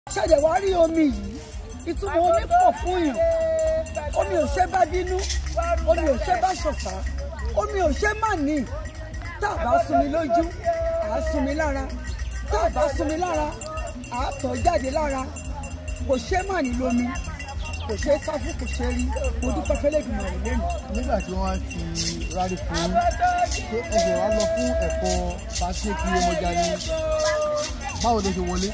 ṣẹ̀dẹ̀ wá rí omi yìí ìtumọ̀ omi pọ̀ fún yàn omi ò ṣe bá bínú omi ò ṣe bá ṣọ̀tá omi ò ṣe má ní tá a bá sunmi lójú à á sunmi lára tá a bá sunmi lára à á tọ̀ jáde lára kò ṣe má ní lómi kò ṣe sáfù kò ṣe rí mo dúpẹ́ fẹ́lẹ́dùnmọ̀ rẹ̀ lẹ́nu. nígbà tí wọ́n ti rárí fún yín pé ẹsẹ̀ wa lọ fún ẹ̀kọ́ pàṣẹkì ọmọjà ni báwo ló ṣe wọlé.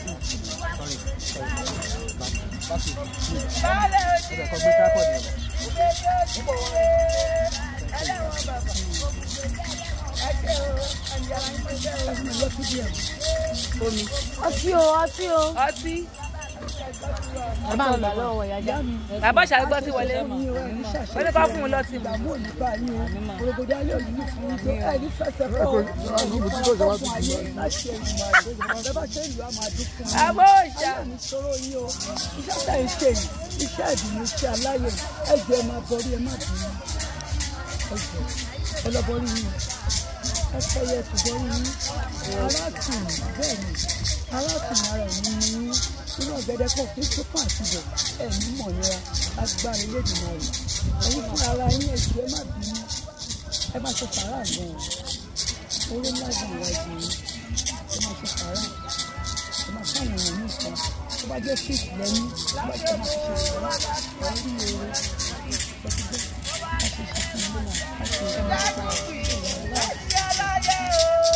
ọtí o ọtí o. ọtí ẹ bá ń gbà lọ́wọ́ ìyájà. bàbá ṣàgbọ́ sí wọlé wọlé bá fún un lọ́tí mu. ìdààmú òní bá yín o òrògbòdì ayé òní ní fún yín tó ẹni fẹsẹ̀ fọ́ Ẹ kò- ẹni àbúrò tí kò ṣe wá fún tuntun ayé lọ. láti ẹ̀yìn máa rẹ̀ bẹ́ẹ̀ bá ṣe ìlú àmọ́ àdúgbò yín. àbó ìṣá ayé mi sọ̀rọ̀ yín o iṣẹ́ tẹ̀ ń ṣe yìí iṣẹ́ ìdùnnú iṣẹ́ aláyọ̀ ẹ jẹ́ ẹ máa borí ẹ má bínú ẹ jẹ́ ẹ lọ borí yín ẹ fẹ́yẹ ti borí yín aláàtùn bẹ́ẹ̀ ni aláàtùn ara ẹ̀mí ni yín inú ọ̀gẹ̀dẹ̀ pọ̀ fún sípò àtijọ́ ẹ̀mí mọ̀ nira agbára ilédùnnú rẹ̀ ẹ̀yin fún ara yín ẹ jẹ́ ẹ má bínú ẹ má ṣe sàárà gan orí ńlá jù ìwájú yín ẹ má ṣe sàárà ẹ máa fún àwọn èèyàn ní nǹkan tó bá jẹ́ fíìsì lẹ́yìn tó bá jẹ́ máa ṣe ṣe ìwà ọ̀rọ̀ ní èrè ẹ̀sìgbẹ́ láti ṣe fún ilé náà láti ṣe ìwà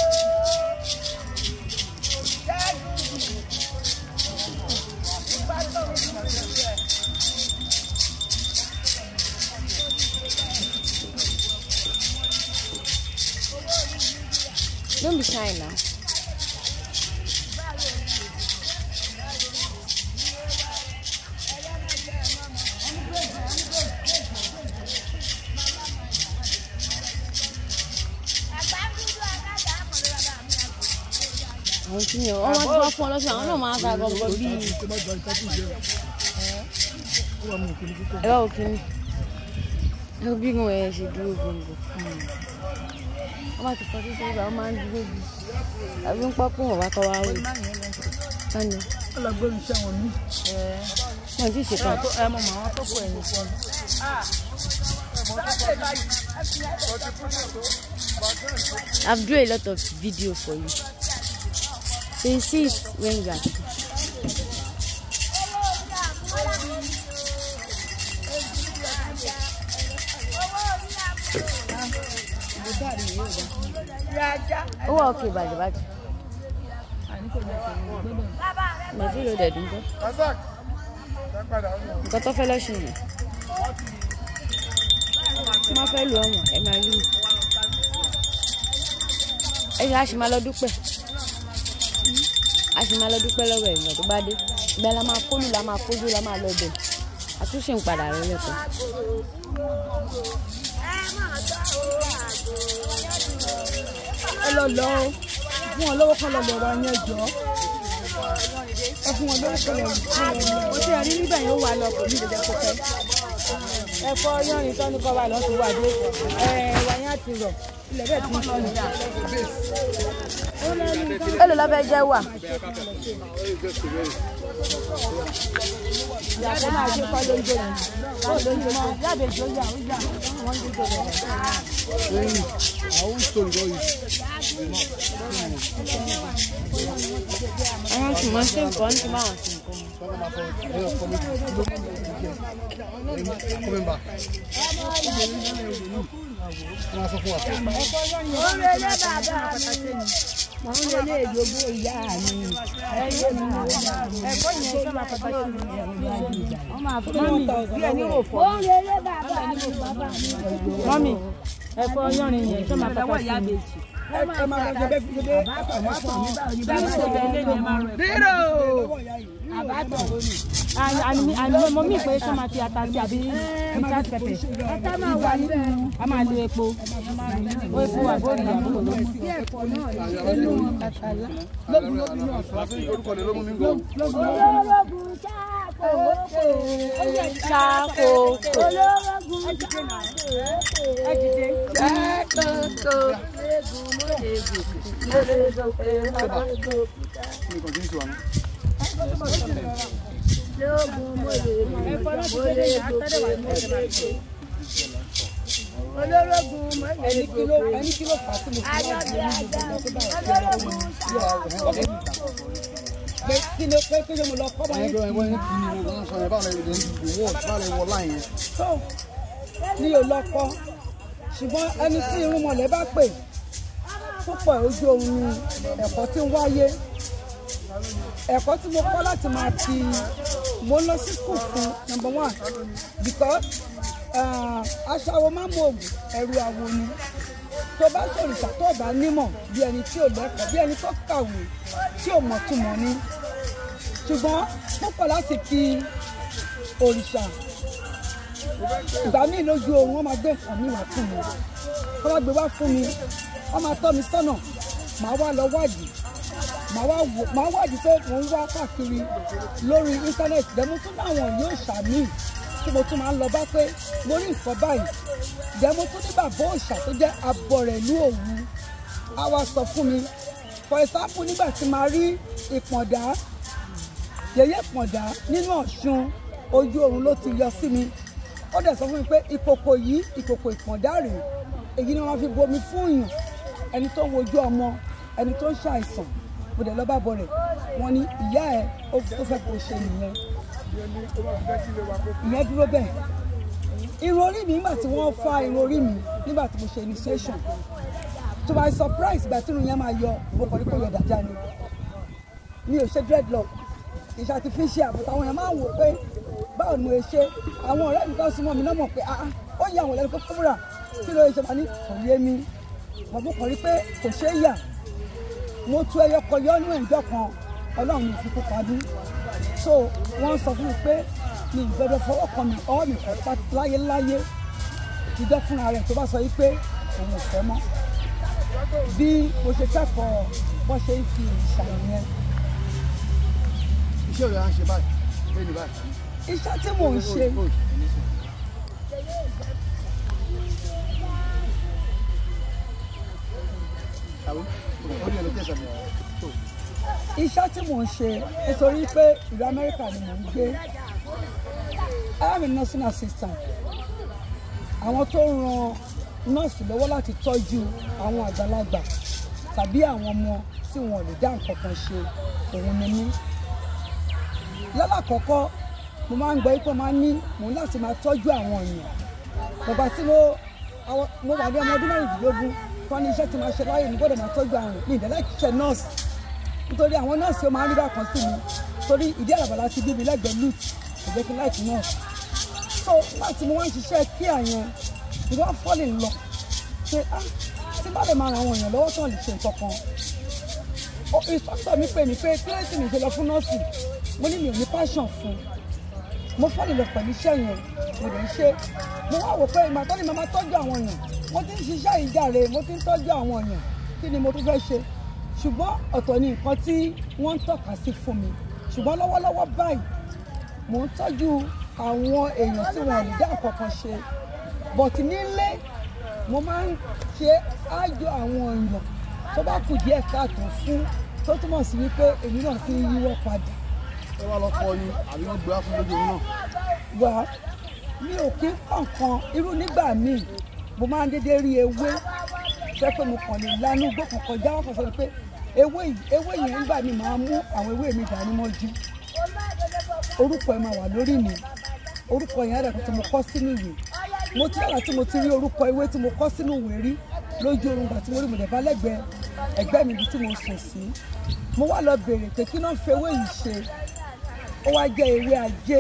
Don't be shy now. àwọn tí yàn wọ́n máa tún wá fún ọ lọ́sàn àwọn náà máa ta gbọ̀ngàn bíi ẹ̀rọ òkìní ẹ̀rọ bí wọn ẹ̀ ṣe dúró gbòǹgbò wọ́n bá ti fọ́ sí sọ́gbà wọ́n máa ń dúró bí àbí ń pọ́pọ́ wọn wá kọ́ wá wò sani ọlọgbọ́n iṣẹ́ wọn mí wọn ti ṣe kan ẹ mọ màá tó kọ ẹ̀yìn fún ọ. I've do a lot of video for you so you see it when you are ó wà òkè bàjẹ́ bàjẹ́ màtí ló dẹ̀ dùn bọ́ Razak ẹ padà ó yàn. nǹkan tó fẹ́ lọ́sùn yẹn tí wọ́n fẹ́ lu ọmọ ẹ máa lù ú ẹ ṣe àṣìmá lọ dúpẹ́ àṣìmá lọ dúpẹ́ lọ́wọ́ ẹ̀ ìgbà tó bá dé ìgbà la máa kólù la máa kójú la máa lọ bẹ̀ àtúnṣe ń padà rẹ lẹ́kọ̀ọ́. ẹ lọ lọ o fún wọn lọ́wọ́ kan lọ lọ wa yẹn jọ ẹ fún wọn lọ́wọ́ kan lọ fún wọn lọ. mo ti rí níbẹ̀ yóò wà lọ kò ní ìdẹ́jẹ́ kó pẹ́. ẹ̀fọ́ yánrin tó ní kọ́ wà lọ́sùn wà dé wáyé àti rọ̀ ilẹ̀ bẹ́ẹ̀ ti ń sọ nígbà. èlò lọ́ fẹ́ jẹ́ wà ìyàtọ̀ máa ṣe kọ́ ló ń jẹ yẹn kọ́ ló ń jẹ mọ́ yàbẹ̀ jọ yà ó yà wọ́n ń jẹ jọ rẹ̀. Lẹ́yìn àwọn story lọ yìí. àwọn tí wọ́n ṣe nǹkan ní máa ṣe nǹkan. Sọ́kọ́ máa fọ ẹ̀yọ kọ́ mi kí ló kọ́ mi bá. Wọ́n máa sọ fún wa. mọ̀ ń lé ìjogún ìyá mi ẹ̀fọ́ yẹn ṣe máa pàtàkì mi. wọ́n máa fún one thousand. bí ẹni rò fọ́. mọ́mì ẹ̀fọ́ yánrin yẹn ṣe máa pàtàkì mi. ẹ máa lọ jẹ bẹ́ẹ̀ fi ṣe àtàwọn àtọ̀ nígbà yìí bá ṣe bẹ́ẹ̀ lé ní ẹ máa rẹ̀. rírò. àní mo mí pé ṣé máa fi ata sí àbí ìta pẹpẹ. ata máa wà níbẹ̀. a máa lo epo. o epo àbórí àbúrò ló mú. Orúkọ rẹ̀ ló mú mi gbọ́. ṣàkóso. ẹ dìde. Kí ni kò tí ń sọ àná? lóògùn mo lè mú mo lè gòkè mo lè gòkè olórogún mo lè ẹni kí ló gòkè ẹni kí ló fà á tí mo fi wá di ẹni gbogbo lọ sí báyìí olórogún pé kí ló pé kí ló mo lọ kọ́ bá yín ẹgbẹ́ ẹgbẹ́ ní kí ni wọ́n sọ yẹn báwo lè dé ìwọ báwo lè wọ láì yẹn. tó ní ò lọ kọ́ ṣùgbọ́n ẹni tí irun mọ̀lẹ́ bá pè púpọ̀ ojú oorun ni ẹ̀kọ́ tí ń wáyé ẹ̀kọ́ tí mo kọ́ láti máa fi mo lọ sí school fún number one because ah, aṣáwo máa ń mọ òògùn ẹ̀rù àwo ni tó bá ṣòrìṣà tó bá nímọ̀ bí ẹni tí ò lẹ́kọ̀ọ́ bí ẹni tó kàwé tí ò mọ̀ túmọ̀ ni ṣùgbọ́n púpọ̀ láti fi òrìṣà ìgbà míì lójú oorun wọn máa gbé nǹkan mi wá fún mi wọn máa gbé wá fún mi wọn máa tọ́ mi sọ́nà màá wá lọ wádìí màá wá wò màá wádìí pé mò ń wá káàkiri lórí íńtánẹ́ẹ̀tì dẹ́mo tún láwọn yóò ṣàmì tí mo tún máa ń lọ bá pé mo rí nǹkan báyìí dẹ́mo tún ní bàbá òòṣà tó jẹ́ abọ̀rẹ̀ ìlú òwu á wá sọ fún mi for example nígbà tí màá rí ìpọ̀ndà yẹyẹ pọ̀ndà nínú ọ̀ṣun ojú oorun ló ti yọ sí mi ó dẹ̀ sọ fún mi pé ìkòkò yìí ìkòkò ìpọ̀ndà rèé èyí ni wọ́n fi bomi fún yàn ẹni tó ń wojú ọmọ ẹni tó ń ṣàìsàn mo dẹ̀ lọ bá bọ̀ rẹ̀ wọ́n ní ìyá ẹ̀ ó tó fẹ́ kó ṣe nìyẹn ìyẹn dúró bẹ́ẹ̀ irun orí mi nígbà tí wọ́n fa irun orí mi nígbà tí mo ṣe initiation to my surprise ìgbà tí irun yẹn máa yọ mo kàn ní kó yọ dáadáa ni mi ò ṣe dreadlock iṣẹ́ artificial but àwọn èèyàn máa ń wò pé báwo ni mo ṣe ṣe àwọn ọ̀rẹ́ mi kan súnmọ́ mi náà mọ̀ pé ah ó yẹ àwọn ọ̀rẹ́ mi kó fúnra kí ló ṣe máa ní kò yé mi bàbá kan rí pé kò ṣe é yà mo tú ẹyọ kan yọ́nú ẹ̀jọ́ kan ọlọ́run ní ìfikún padú so wọ́n sọ fún mi pé mi ìgbọ́dọ̀ fọwọ́ kan mi ọwọ́ mi kọ́ pa láyéláyé ìjọ fúnra rẹ̀ tó bá sọ yìí pé òun ò fẹ́ mọ́ bí mo ṣe kẹ́kọ̀ọ́ bọ́ ṣe ń fi ìṣàyẹn iṣẹ́ rẹ̀ á ń ṣe báyìí bẹ́ẹ̀ ni báyìí. iṣẹ́ tí mò ń ṣe Àbí? Ó ní ẹnu tẹ̀sán mi. iṣẹ́ tí mò ń ṣe nítorí pé ìlú amẹ́ríkà ni mò ń gbé I am a nursing assistant àwọn tó ń ran nọ́ọ̀sì lọ́wọ́ láti tọ́jú àwọn àgbàlagbà tàbí àwọn ọmọ tí wọn ò lè dá nǹkan kan ṣe òun ni mí lálàkọ́kọ́ mo máa ń gbọ́ pé máa ń ní mò ń láti máa tọ́jú àwọn èèyàn bàbá tí mo àwọn- mo wà ní ọmọ ọdún mẹ́rìndínlógún kọ́ ní iṣẹ́ tí máa ṣe láyé mi gbọ́dọ̀ máa tọ́jú àwọn èèyàn ní ìdẹ́lẹ́ ṣiṣẹ́ nọ́ọ̀sì nítorí àwọn nọ́ọ̀sì ó máa ń rí bákan sí mi torí ìdí àràbàlà ti bí mi lẹ́gbẹ̀ẹ́ lut ìgbẹ́ kí láìpẹ́ nọ́ọ̀sì so nígbà tí mo wá ń ṣiṣẹ́ kí àyẹn mo wá fọ́lì lọ pé ah tí bá lè máa ran àwọn èèyàn lọ́wọ́ tán lè ṣe nǹkan kan ó ìsọ́sọ́ mi pè mí pé kí ló sì mi ṣe lọ fún nọ́ọ̀sì mo ní mi ò ní passion fún mo fọ́lì lọ pẹ̀lú iṣẹ́ yẹn mo lè ṣe mo wá wò pé ìgbà tó ní màmá tọ́jú àwọn èèyàn mo ti ń ṣiṣẹ́ ìjàre mo ti ń tọ́jú àwọn èèyàn kí ni mo tún fẹ́ ṣe ṣùgbọ́n ọ̀tọ̀ ni nǹkan tí wọ́n ń tọ́ka sí fún mi ṣùgbọ́n lọ́wọ́lọ́wọ́ báyìí mò ń tọ́jú àwọn èèyàn tí wọn ò lè dá nǹkan kan ṣe but nílé mo máa ń ṣe ájò àwọn èèyàn tó bá kù díẹ̀ káàtó fún tó túmọ̀ sí wípé èmi náà ti ń yíwọ́ padà Ẹ wá lọ kọ́ ni àbí wọ́n gbé wá fún lójú náà. wá mi ò kí ń kọ̀ọ̀kan irú nígbà míì mo máa ń dédé rí ewé jẹ́ pé mo kàn lè lanu igbó kan kọjá wọn kàn sọ pé ewé yìí ewé yẹn nígbà míì máa mú àwọn ewé mi dání mọ́jú orúkọ ẹ máa wà lórí mi orúkọ yẹn rẹ̀ tí mo kọ́ sínú ìwé mo ti yàrá tí mo ti rí orúkọ ewé tí mo kọ́ sínú ìwé rí lójú oorun gbà tí mo rí mo dẹ̀ bá lẹ́gbẹ̀ẹ́ ẹgbẹ́ mi ibi tí mo sùn sí mo wá lọ bèrè pé kí náà fi ewé yìí ṣe ó wá jẹ́ ewé ajé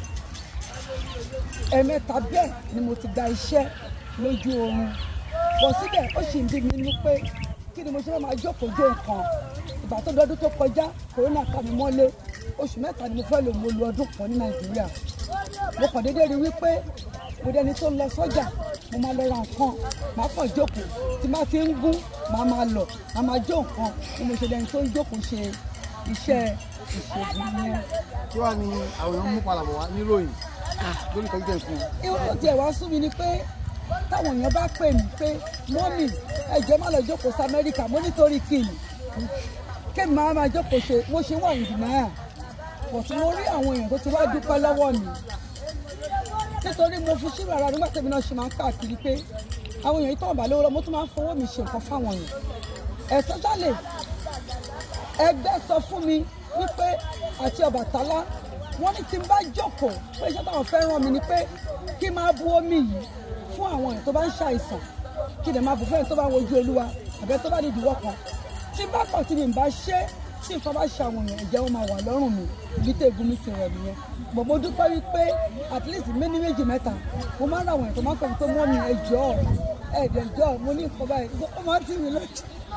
ẹ̀ẹ̀mẹ́ta bẹ́ẹ̀ ni mo ti gba iṣẹ́ lójú oorun bọ̀ síbẹ̀ ó sì ń bí mi nínú pé kí ni mo ṣe fẹ́ máa jókòó jó nǹkan ìgbà tó dọdún tó kọjá kòrónà ká mi mọ́lé oṣù mẹ́ta ni mo fẹ́ lò mo lu ọdún kan ní nàìjíríà mo kàn déédéé rí wípé mo dẹni tó ń lọ sọ́jà mo máa lọ ra nǹkan màá kàn jókòó tí má ti ń gún màá máa lọ màá máa jó nǹkan bí mo ṣe dẹni tó ń jókòó ṣe iṣẹ́ ìṣègùn yẹn. Kí wàá ní àwọn èèyàn mú padà bọ̀ wá níròyìn lórí ìtọ́jú tẹ̀ fún un. irun tó tiẹ̀ wá sún mi ni pé táwọn èèyàn bá pè mí pé mọ́mì ẹ̀jẹ̀ má lọ jókòó sí amẹ́ríkà mo nítorí kìnnì kémi máa máa jókòó ṣe mo ṣe wà ìdì náà but mo rí àwọn èèyàn tó ti wá dúpẹ́ lọ́wọ́ mi nítorí mo fi ṣírò ara nígbà tẹ́mi náà ṣe máa ń káàkiri pé àwọn èèyàn yìí tó ń bà lówó lọ mo tún máa ń fowó mi ṣe nǹkan fáwọn èèyàn ẹ̀sán jálè ẹgbẹ́ sọ fún mi wípé àti Ọbàtálá wọ́n ní tí n bá jókòó pé iṣẹ́ táwọn fẹ́ ràn mí ni pé kí n máa bu omi yìí fún àwọn èèyàn tó bá ń ṣàìsàn kí n lè máa bù fún ẹni tó bá wojú olúwa àbẹ tó bá ní ìdíwọ́ kan tí n bá kàn tí mi bá ṣe tí nǹkan bá ṣe àwọn èèyàn ẹ̀jẹ̀ wọn máa wà lọ́rùn mi ibi tó egun mi ti rẹ̀ nìyẹn bọ̀ mo dúpẹ́ wípé at least méní méjì mẹ́ta mo máa ń ra àwọn èèyàn tó máa ń pẹ̀lú pé mọ́ mi ẹ̀jọ́ ẹ̀ẹ́dẹ̀jọ́ mo ní nǹkan báyìí ó máa ń tì mí lójú.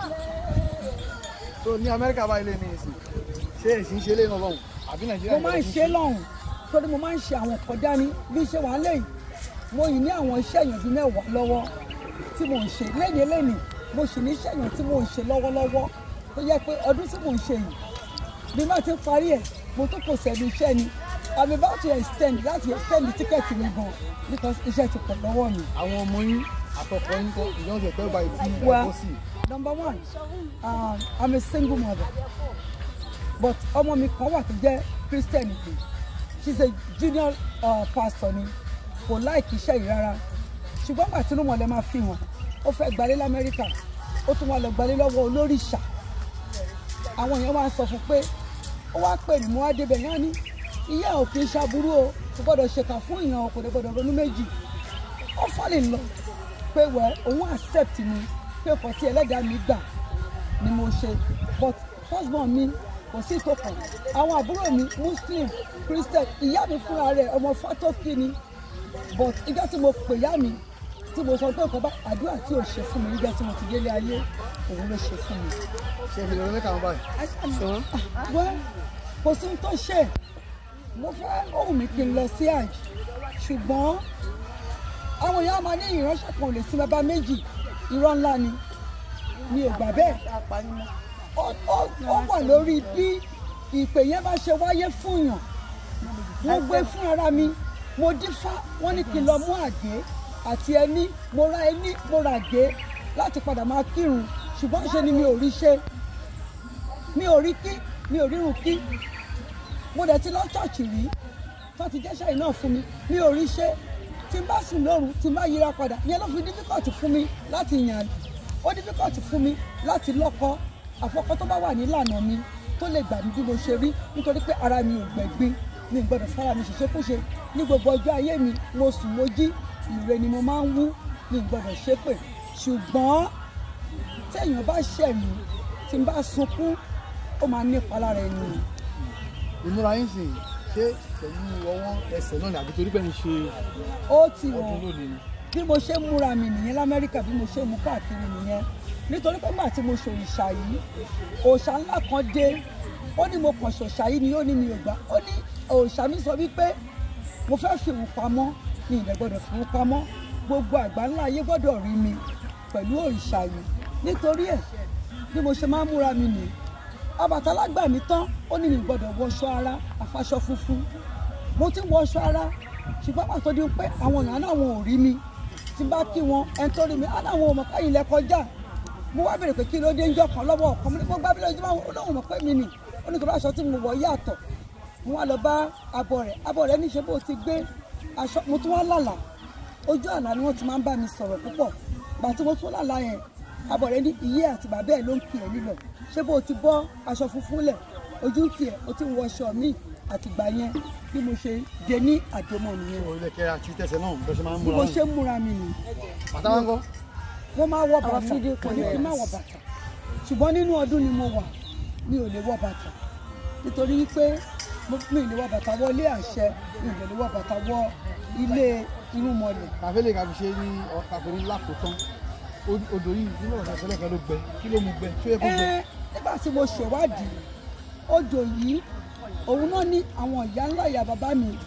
tó ní amẹ́ríkà báyìí lè ní ìsìn ṣé èsì ń ṣe lé náà lọ́hùn àbí nàìjíríà mo máa ń ṣe lọ́hùn torí mo máa ń ṣe àwọn nǹkan dání bí ṣe wà lẹ́yìn mo yìí ní àwọn iṣẹ́ èèyàn bíi mẹ́wàá lọ́wọ́ tí mò ń ṣe lẹ́yìn lẹ́yìn mo sì ní iṣẹ́ èèyàn tí mò ń ṣe lọ́wọ́lọ́wọ́ tó yẹ pé ọdún tí mò ń ṣe yìí bí má ti ń parí ẹ̀ mo tó kò sẹ́nu iṣẹ́ ni I'm about to extend láti extend tíkẹ́ẹ̀tì mi gan because iṣẹ́ ti pọ̀ lọ́wọ́ mi. àwọn ọmọ yín àtọkọ yín kọ ìjọsìn ẹgbẹ́ báyìí tí Well, ẹ̀kọ́ sí number one um, I'm a single mother but ọmọ mi kan wà tó jẹ́ Christian pé she's a junior uh, pastor ni kò láìkí iṣẹ́ yìí rárá ṣùgbọ́n gbà tínú mọ̀lẹ́ máa fi hàn ó fẹ́ gbalé lamẹ́ríkà ó tún wá lọ gbalé lọ́wọ́ olóríṣà àwọn èèyàn máa ń sọ fún pé ó wá pè mí mo wá débẹ̀ yẹn á ní ìyá ò kì í ṣàbúrú o kò gbọ́dọ̀ ṣèkà fún ìyàn o kò dẹ̀ gbọ́dọ̀ ronú méjì ó fọ́lì lọ pé wẹ́ òun accept mi pé nǹkan tí ẹlẹ́dàá mi gbà ni mo ṣe but first born mi kò sí ìtòkàn àwọn àbúrò mi muslim christian ìyá mi fúnra rẹ̀ ọmọ fatoki ni but ìjọ tí mo pè ìyá mi tí mo sọ pé nǹkan bá àdúrà tí ò ṣe fún mi nígbà tí mo ti délé ayé òun ló ṣe fún mi. ṣe fi lọ mẹ́ka wọn báyìí wẹ́ kò sí ohun tó ṣe mo fẹ́ ohun mi kí n lọ sí àj ṣùgbọ́n àwọn èèyàn máa ní ìránṣẹ́ kan ò lè sí bàbá méjì irọ́ ńlá ni mi ò gbà bẹ́ẹ̀ Ó- ó- ó wà lórí bí ìpè yẹn bá ṣe wáyé fún yàn mo gbé fún ara mi mo dífá wọn ní kí n lọ mú àgé àti ẹní mo ra ẹní mo ra àgé láti padà máa kírun ṣùgbọ́n ṣe ni mi ò rí ṣe mi ò rí kí mi ò rírun kí mo dẹ̀ ti lọ ṣọ́ọ̀ṣì rí tó ti jẹ́ṣẹ́ yìí náà fún mi mi ò rí ṣe tí n bá sùn lóru tí n bá yíra padà ìyẹn ló fi difficult fún mi láti yàn ó difficult fún mi láti lọ́kọ àfọkọ́ tó bá wà nílànà mi tó lè gbà mí bí mo ṣe rí nítorí pé ara mi ò gbẹ̀gbin mi ò gbọ́dọ̀ fara mi ṣèṣekúṣe ní gbogbo ọjọ́ ayé mi mo sùn mo jí ìre ni mo máa ń wú mi ò gbọ́dọ̀ ṣépè ṣùgbọ́n téèyàn bá ṣẹ̀ mí tí n bá sunkún ó máa nípa lára ẹni ìmúra yín sìn ṣé pẹ̀lú ọwọ́ ẹsẹ̀ náà ni àbí torí pé ń ṣe ó ti ọdún hàn lónìí ni bí mo ṣe ń múra mi nìyẹn lamẹ́ríkà bí mo ṣe ń mú káàkiri nìyẹn nítorí pé gbà tí mo ṣe òrìṣà yìí òòṣà ńlá kan dé ó ní mo kàn ṣòṣà yìí ni ó ní mi ò gbà ó ní òòṣà mi sọ wípé mo fẹ́ fi òun pamọ́ mi ìdẹ̀ gbọ́dọ̀ fi òun pamọ́ gbogbo àgbà ńlá ayé gbọ́dọ̀ rí mi pẹ̀lú òrìṣà yìí nítorí ẹ̀ bí mo ṣe máa ń múra mi nìyí Ọbàtálá gbà mí tán ó ní mi gbọ́dọ̀ wọṣọ ara àfaṣọ funfun mo ti ń wọṣọ ara ṣùgbọ́n pàtó di pé àwọn èèyàn náà wọn ò rí mi tí n bá kí wọn ẹni tó rí mi á láwọn ò mọ̀ káyìn lẹ kọjá mo wá bèrè pé kí ló dé ń jọ kan lọ́wọ́ ọ̀kan mo ní kó gbá bí lójú máa ó lóun mọ̀ pé mi nì ó ní kí ló aṣọ tí mo wọ̀ yàtọ̀ mo wá lọ bá abọ rẹ̀ abọ rẹ̀ níṣe bó ti gbé aṣọ mo tún wá lálà ojú àlá ni wọ́n ti máa ń bá mi sọ̀rọ̀ púpọ̀ gbà tí mo tún lálà yẹn abọ rẹ̀ ní ìyé àti bàbá ẹ̀ ló ń kì ẹ́ lílọ ṣé bó ti bọ́ aṣọ funfun lẹ̀ ojú ń kì ẹ́ o ti ń wọṣọ míì àtìgbà yẹn bí mo ṣe dé ní àjọmọ nìyẹn ìwọ ilé kẹrẹ àti tẹsẹ̀ náà bó ṣe máa ń bí múra mo náà ṣe ń múra mi nìyí bàtà wọn kọ́ mo máa wọ bàtà fídíò kò ní kí n má wọ bàtà ṣùgbọ́n nínú ọdún ni mo wà mi ò lè wọ bàtà nítorí wípé mo- mi ò lè wọ bàtà wọ ilé àṣẹ mi ò lè wọ bàtà wọ ilé irúnmọlẹ̀ kàfélè kàfi ṣe ní ọkùnrin lákòótán Od- odò yìí nínú ọ̀sẹ̀ ìṣẹ̀lẹ̀ kan ló gbẹ kí ló mú gbẹ ṣé ó yẹ kó gbẹ ẹ nígbà tí mo ṣèwádìí odò yìí òun náà ní àwọn ìyá ńlá ìyá bàbá mi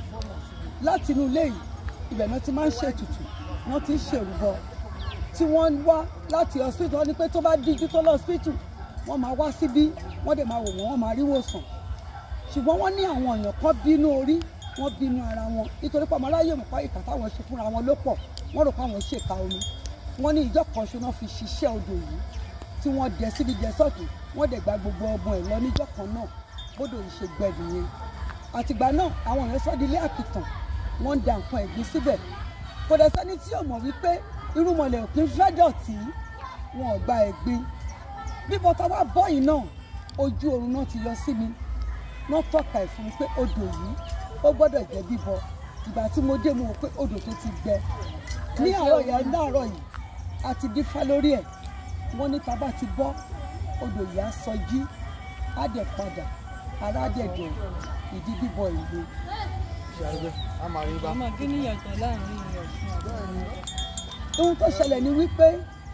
láti inú ilé yìí ibẹ̀ náà ti máa ń ṣètùtù wọ́n ti ń ṣèrúbọ tí wọ́n ń wá láti hospital wọ́n ní pé tó bá díjú tó lọ hospital wọ́n máa wá síbí wọ́n dẹ̀ máa wò wọ́n wọ́n máa rí wòsàn ṣùgbọ́n wọ́n ní àwọn èèyàn kan bínú orí wọ́n bínú ara wọn nítorí pé ọmọ aráyè mọ̀ pa ìkà táwọn ṣe fúnra wọn ló pọ̀ wọ́n rò pé àwọn ṣèkà omi wọ́n ní ìjọ kan ṣoná fi ṣiṣẹ́ odò yìí tí wọ́n dẹ síbi dẹ sọ́ọ̀tù wọ́n dẹ̀ gba gbogbo ọmọ ẹ̀ lọ níjọ́ kan náà bódò yìí ṣe gbẹ nìyẹn àtìgbà náà àwọn èèyàn sọ́ di ilé àkìtàn wọ́n ń da nǹkan ẹ̀gbin síbẹ̀ kò dẹ̀ sẹ́ni tí ò mọ̀ wípé irúnmọlẹ̀ òkín fẹ́ dọ̀tí wọn ò gba ẹ̀gbin bí bọ́tà wá bọ́ yìí náà ojú oorun náà ti yọ sí mi wọ́n tọ́ka ẹ̀ fún mi pé odò yìí ó gbọ́dọ̀ jẹ́ bíbọ ìgbà tí mo dé mo wò pé odò tó ti gbẹ ní àárọ̀ yẹn láàárọ̀ yìí a ti dífá lórí ẹ̀ wọ́n ní tábà ti bọ́ odò yìí á sọjí á dẹ̀ padà ara dẹ̀ dẹ̀ ìdí bíbọ ìlú ṣe àrẹgbẹ a máa rí bá. ọmọ kí ni ìyàtọ̀ láàrin ọ̀ṣun àti ohun tó ṣẹlẹ̀ ni wípé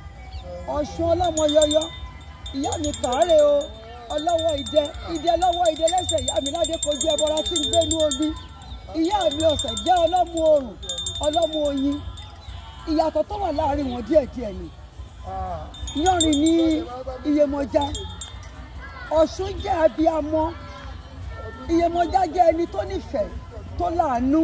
ọ̀ṣun ọlọ́mọ yọyọ ìyá mi kàárẹ̀ o ọlọ́wọ́ idẹ idẹ lọ́wọ́ idẹ lẹ́sẹ̀ ìyá mi ládé kojú ẹbọra tí ń gbénú omi ìyá mi ọ̀sẹ̀ jẹ́ ọlọ́mú oòrùn ọlọ́mú oyin ìyàtọ̀ tó wà láàrin wọn díẹ̀díẹ̀ ni yánrin ní iyemọja ọ̀ṣun jẹ́ abiyamọ iyemọja jẹ́ ẹni tó nífẹ̀ẹ́ tó láàánú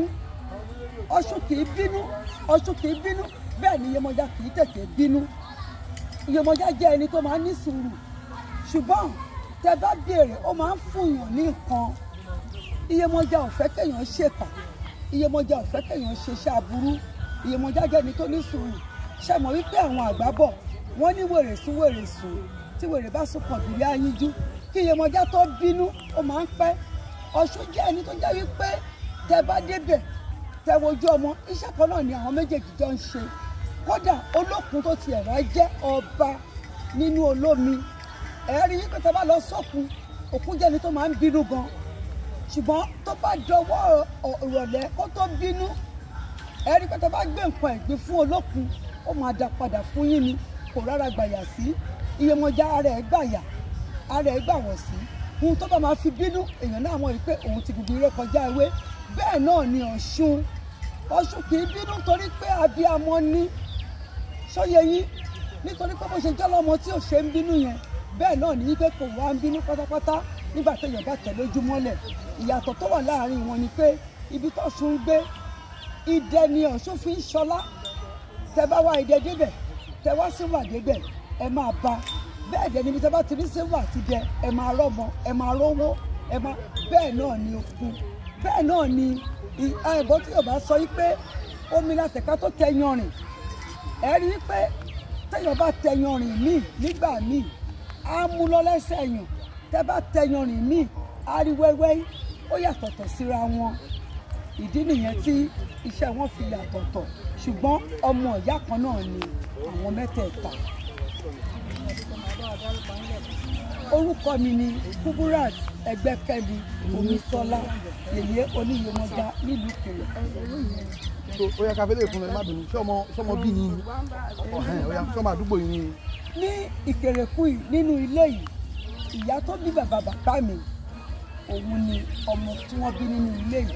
ọ̀ṣun kì í bínú ọ̀ṣun kì í bínú bẹ́ẹ̀ ni iyemọja kì í tètè bínú iyemọja jẹ́ ẹni tó máa ń ní sùúrù ṣùgbọ́n tẹ bá béèrè ó máa ń fúnyàn ní nǹkan iyemọja ò fẹ́ kéèyàn ṣèkà iyemọja ò fẹ́ kéèyàn ṣeṣẹ́ aburú iyemọja jẹ́ ẹni tó ní sùúrù ṣe mọ̀ wípé àwọn àgbà bọ̀ wọ́n ní wèrè sún wèrè sùn tí wèrè bá sùn kàn bìrì ayínjú kí iyemọja tó bínú ó máa ń pẹ́ ọ̀ṣun jẹ́ ẹni tó jẹ́ wípé tẹ bá débẹ̀ tẹ wojú ọmọ iṣẹ́ kan náà ni àwọn méjèèjì jọ ń ṣe kódà olókun tó tiẹ̀ wá jẹ́ ọba nínú olómi ẹ̀rí wípé tẹ bá lọ sọ́kun òkun jẹ́ni tó máa ń bínú gan ṣùgbọ́n tó bá dọwọ́ ìrọ̀lẹ́ kó tó bínú ẹ̀rí pé tẹ bá gbé nǹkan ẹ̀gbin fún olókun ó máa dá padà fún yín ni kò rárá gbàyà sí iyemọja ara ẹ̀ gbàyà ara ẹ̀ gbàwọ̀ sí ohun tó bá máa fi bínú èèyàn náà mọ̀ wípé òun ti gbogbo eré kọjá ewé bẹ́ẹ̀ náà ni ọ̀ṣun ọ̀ṣun kì í bínú torí pé abiyamọ ní sóye yín nítorí pé bó ṣe jẹ́ lọ́mọ tí ò ṣe ń bínú yẹn bẹ́ẹ̀ náà ní wípé kò wá ń bínú pátápátá nígbà téèyàn bá tẹ̀ lójú mọ́lẹ̀ ìyàtọ̀ tó wà láàrin wọn ni pé ibi tọ́ṣun ń gbé idẹ ni ọ̀ṣun fi ń ṣọlá tẹ bá wá idẹ débẹ̀ tẹ wá sílvà débẹ̀ ẹ máa bá bẹ́ẹ̀ dẹ̀ níbi tẹ bá ti rí sílvà ti dẹ ẹ máa rọ́mọ ẹ máa rówó ẹ máa bẹ́ẹ̀ náà ni okun bẹ́ẹ̀ náà ni ẹ̀bọ́n tí yorùbá sọ wípé omi látẹ̀ká tó tẹ yanrìn ẹ rí i pé téèyàn bá tẹ yanrìn míì nígbà míì á mú lọ lẹ́sẹ̀ yàn tẹ bá tẹ yanrìn míì á rí wẹ́wẹ́ ó yàtọ̀tọ̀ síra wọn ìdí nìyẹn tí iṣẹ́ wọn fi yàtọ̀tọ̀ ṣùgbọ́n ọmọ ìyá kan náà ni àwọn mẹ́tẹ̀ẹ̀ta orúkọ mi ni kuburat ẹgbẹ́kẹ́mi omiṣọlá yèyé oníyèmọjà nílùú kèrè so ó yẹ ká fẹ́ lè fún ẹ má bínú ṣé ọmọ ṣé ọmọ bí ni ọ̀hún ó yà ṣé ọmọ àdúgbò yìí ni ní ìkèrèkù yìí nínú ilé yìí ìyá tó bí bàbá bàbá mi òun ni ọmọ tí wọ́n bí nínú ilé yìí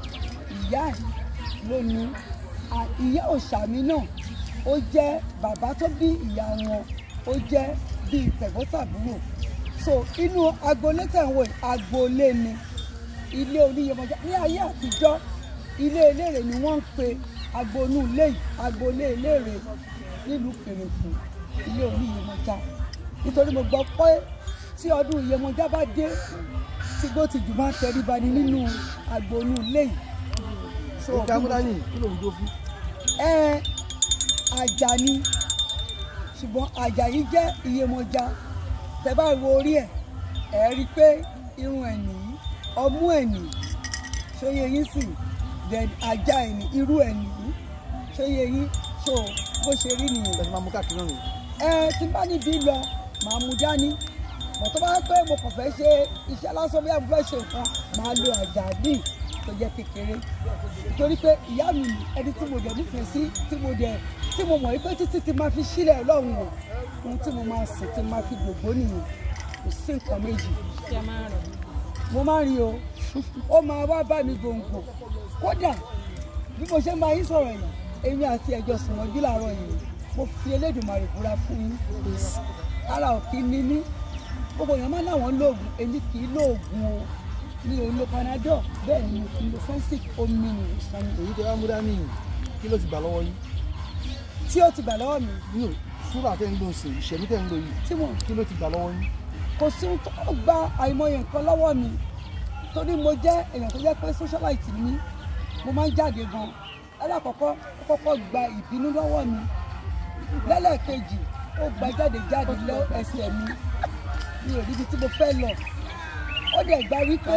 ìyá ẹ̀ ló ní à- ìyá òṣàmì náà ó jẹ́ bàbá tó bí ìyá wọn ó jẹ́ bíi tẹ̀gbọ́ntàbúrò so inú agboolé tẹ̀wọ̀ agboolé ni ilé oníyẹmọjà ní ayé àtijọ́ ilé eléèrè ni wọ́n ń pe agboolé ilé yìí agboolé eléèrè nílùú kèrèkù ilé oníyẹmọjà nítorí mo gbọ́ pé tí ọdún ìyẹmọjà bá dé tí gbó ti jù máa ń tẹríba ni nínú agboolé ilé yìí so ó kí amúdáyìn kí ló ń jó fún. ẹ àjà ni ṣùgbọ́n àjà yìí jẹ́ iyemọja tẹ bá wo orí ẹ̀ ẹ̀ rí i pé irun ẹ̀ nìyí ọmú ẹ̀ nìyí ṣóyè yín sì then àjà ẹ̀ ní irú ẹ̀ nìyí ṣóyè yín so bó ṣe rí nìyẹn ẹ ti máa mú káàkiri náà nìyí. ẹ tí n bá níbi lọ màá mú dání mọ̀ tó bá pé mo kàn fẹ́ ṣe iṣẹ́ lásán bí mo fẹ́ ṣe nǹkan màá lo àjà míì tó jẹ́ kékeré torí pé ìyá mi ni ẹni tí mo dẹ̀ nífẹ̀ẹ́ sí tí mo dẹ̀ tí mo mọ̀ wípé títí ti máa fi sílẹ̀ lọ́hùn o ohun tí mo máa sìn tí mo máa fi gbogbo nìyẹn kò sí nǹkan méjì kí a máa rọ̀ mo máa ń rí o ó máa wá bá mi gbòǹgbò kódà bí mo ṣe máa yín sọ̀rọ̀ yìí èmi àti ẹ̀jọ̀ sùnmọ́jú làárọ̀ yìí mo fi Elédùmarè búra fún yín ara ò kí ní mí gbogbo èèyàn máa láwọn lóògùn èmi kì í lóògùn o mi ò lo panadol bẹ́ẹ̀ ni mo kì í lo fensic omi ni ìwòsàn mi èyí tẹ wá mú dání yìí kí ló ti gbà lọ́wọ́ yín. tí ó ti gbà lọ́wọ́ mi nínú súrà tẹ́ ń lò sí ìṣẹ̀mí tẹ́ ń lò yìí tí mo kí ló ti gbà lọ́wọ́ yín. kò sí ohun tó gba àìmọye nǹkan lọ́wọ́ mi torí mo jẹ́ èèyàn tó jẹ́ pé socialite ni mí mo máa ń jáde gan alákọ̀ọ́kọ́ ó kọ́kọ́ gba ìbínú lọ́wọ́ mi lẹ́lẹ́kejì ó gba jáde jáde lọ ẹsẹ̀ mi mi ò ríbi tí mo fẹ́ lọ ó dẹ̀ gba wípé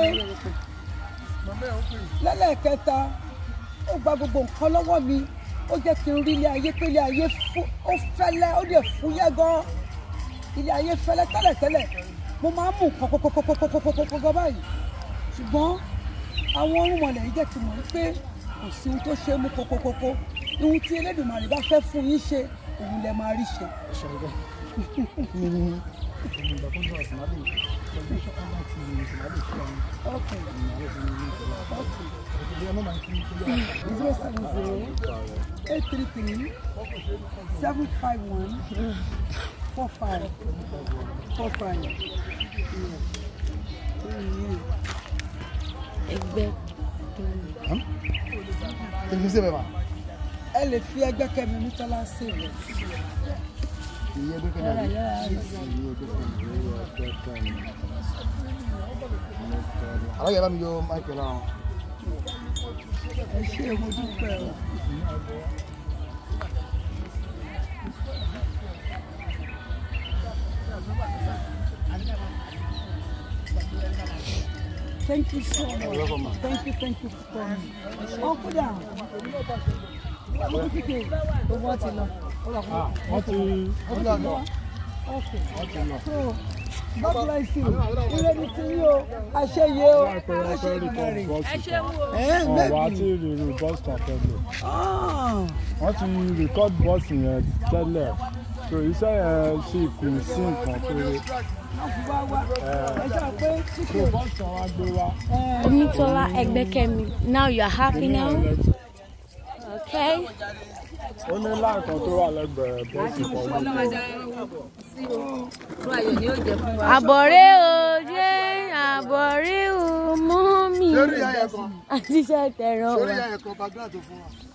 lẹ́lẹ́kẹta ó gba gbogbo nǹkan lọ́wọ́ mi ó jẹ́ kí n rí ilé ayé pé ilé ayé fú- ó fẹ́lẹ́ ó dẹ̀ fúyẹ́ gan ilé ayé fẹ́lẹ́ tẹ́lẹ̀tẹ́lẹ̀ mo máa ń mú nǹkan kókókókókókókó gan báyìí ṣùgbọ́n àwọn orúnmọlẹ̀ yìí jẹ́ kí n mọ̀ pé kò sí ohun tó ṣe é mú kókókókó ohun tí Elédùmarè bá fẹ́ fún yín ṣe òun lẹ máa rí ṣe. Okay. zero seven zero eight three three seven five one four five four five. ẹgbẹ́ kí ni ṣe bẹ́ẹ̀ ma. ẹ lè fi ẹgbẹ́ kẹ́mi Murtala sí rẹ̀. iye ẹgbẹ́ kẹ́ni àbí. alága bá mi yọ michael láwọn. ẹ ṣe mo dúpẹ́ o. Thank you so much. Thank you, thank you for coming. Uncle down. Uncle Kike. Owó ti lọ. wọ́n ti Okay. So, God bless you. Ire ni ti yín o. Àṣeyẹ o. Àṣeyẹ rẹ̀. Ẹ wọ́n wá bẹ́ẹ̀ tí rírun bus kan tẹ́lẹ̀ Ah. wọ́n ti record bus yẹn tẹ́lẹ̀ so iṣẹ́ yẹn sì kù sí nǹkan péré Wọ́n fi wá wá. Ẹ ṣáà pé so Kike. bus kan wá gbé wá Omitola Egbekemi now you are happy now okay ó ní láǹkan tó wà lẹ́gbẹ̀ẹ́ bọ́ọ̀sì kan ló àbọ̀rẹ́ o jẹ́ àbọ̀rẹ́ o mọ́ mi sórí ìyá yẹn kan àti iṣẹ́ tẹ̀ràn sórí wa ìyá yẹn kan background tó fún wa.